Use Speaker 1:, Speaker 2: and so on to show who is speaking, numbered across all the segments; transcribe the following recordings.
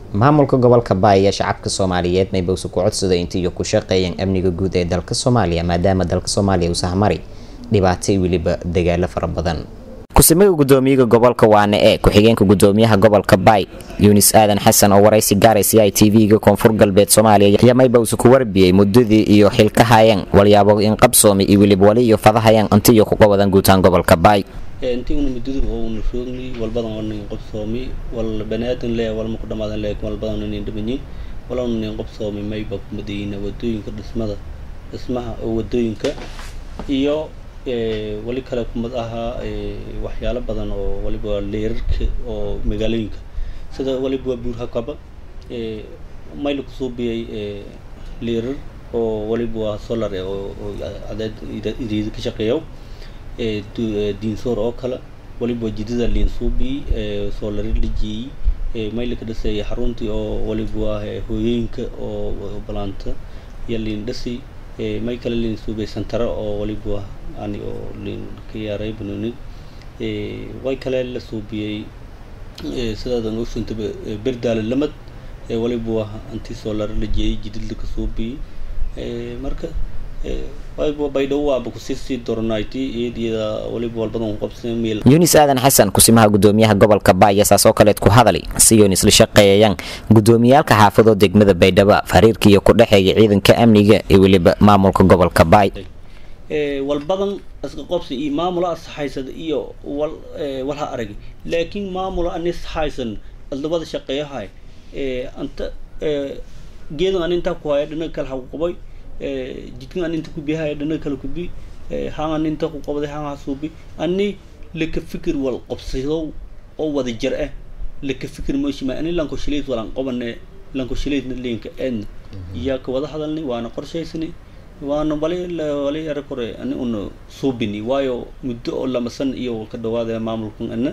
Speaker 1: maamulka gobolka baay ee shacabka soomaaliyeed maybowse ku codsaday intiiyo ku shaqeeyeen amniga guud ee dalka soomaaliya maadaama dalka soomaaliya uu sahmari dhibaato iyo weliba dagaalo fara badan ku-simiga gudoomiyaha gobolka waane ee ku-xigeenka gudoomiyaha gobolka baay yunis aadan xasan oo waraysi gaaray c i t v-ga koonfur galbeed soomaaliya ayaa maybowse ku warbiyey muddadii iyo xilkahayeen walyaabo inqabsoomi iyo weliba wali iyo fadahayeen intiiyo kuga wadan guutaan gobolka baay
Speaker 2: intiguna muddada oona roogni walbadan waa nin qobsoomi wal baniaadan le walma ku dhamaadan le walbadan nin dhimanyin walana nin qobsoomi mayba kumadayina wadooyinka dhismada dhismaha oo wadooyinka iyo wali kale kumad ahaa waxyaalo badan oo waliba leerarka oo magaalooyinka sida waliba waa buurhakaba mayla kusuubiyay leerar oo waliba waa solar oo cadeed iriida ka shaqeeyo diinsoor oo kale waliba jidada liinsuubi soolari la jeeyey mayla ka dhisay xaruntii oo waliba waa hooyooyinka oo balaanta iyo liin dhisi may kale liin suubay santara oo waliba ani oo liin ka yaaray banooni way kale la suubiyey sidaadan ogsantaba berdaale lamad waliba waa anti soolari la jeeyey jidid laka suubiyey marka
Speaker 1: yunis aadan xasan kusimaha gudoomiyaha gobolka baaya saas oo kaleed ku hadali si yunis la shaqeeyayaan gudoomiyaalka xaafadoo degmada baydhabo fariirkiiyo ku dhexeeya ciidanka amniga iyo weliba maamulka gobolka baay
Speaker 2: walbadan iska qobsi iyo maamula asaxaysada iyo wal walha arag laakiin maamula ani saxaysan adlabada shaqeeyahay anta geedan an intaa ku haya dhinaga kale hakuqabay jidkan an inta kubiyahay dhanaga kale kubi haan an inta ku qabday haan hasuubi ani laka fikir wal qobsadow oo wada jir ah laka fikir mooshima ani lanko shileyd walan qabane lanko shileydna leenka eedna iyaa ka wada hadalnay waana qorshaysani waana wali wali yara kore ani una suubini waayo muddo oo lamasan iyo ka dhawaada maamulkan ana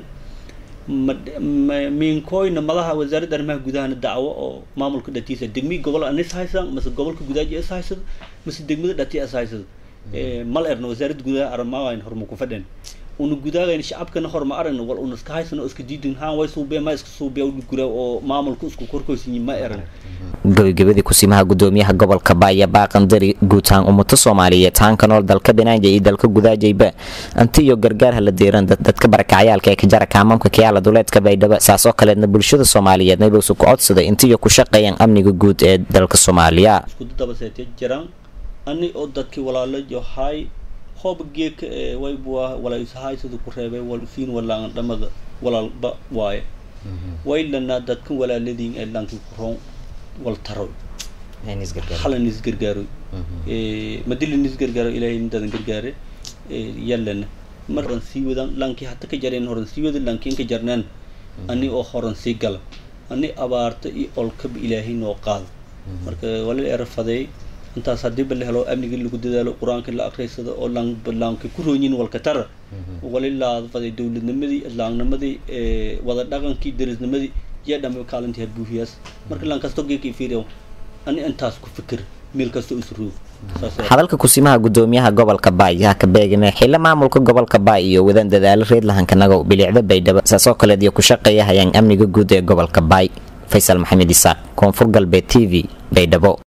Speaker 2: miinkoyna madaha wasaaradda arrimaha gudahana dacwo oo maamulka dhatiisa degmii gobol anis haysan mase gobolka gudaaji is haysado mase degmada dhati is haysado mal erna wasaaradda gudaha aramaagayn horma ku fadhen una gudaagayn shacabkana horma aragna wal una iska haysan oo iska diidin haan way suubee ma iska suubee gura oo maamulka isku korkoysanyi ma eran
Speaker 1: gabagabadii kusimaha gudoomiyaha gobolka baaya baaqandari guutaan ummado soomaaliyeed haanka nool dalka banaanja iyo dalka gudaajayba anti iyo gargaarha la deeran dadka barakacayaalka ee ka jara kaamamka kayaala duleedka baydhabo saasoo kaleedna bulshada soomaaliyeed maybowse ku codsaday intiiyo ku shaqeeyaan amniga guud ee dalka soomaaliya
Speaker 2: iskudabaseetya jiraan ani oo dadkii walaalo yohay hooba geeka waybuwa walaishahaysada ku reebay wal usiin walaangan dhamada walaalba waaye waylanaa dadkan walaaladiin ee lankii ku roon wal taroy halan is gargaaroy madilin is gargaaro ilaahay midadan gargaare yallana mar horan sii wadan lankii hata ka jareen horan sii wada lankiin ka jarnaan ani oo horan sii gala ani abaarta iyo olkaba ilaahay noo qaado marka wala erafadeey intaas hadiiba la helo amnigii lagu dadaalo qur-aanka la akriysado oo laanka ku roonyin walka tara wali laadfaday dowladnimadii islaamnimadii wada dhaqankii derisnimadii yaa dhama kaalintii habuuhiyaas marka laan kasto geeka fiiriyo ani intaas ku fikir meel kasto isroog
Speaker 1: hadalka kusimaha gudoomiyaha gobolka baay yaa ka beegame xilo maamulka gobolka baay iyo wadan dadaalo reed lahankanago bilicda baydhabo saasoo kaleed iyo ku shaqeeya hayaan amniga guud ee gobolka baay faysal maxamed isaaq koonfur galbeed t v baydhabo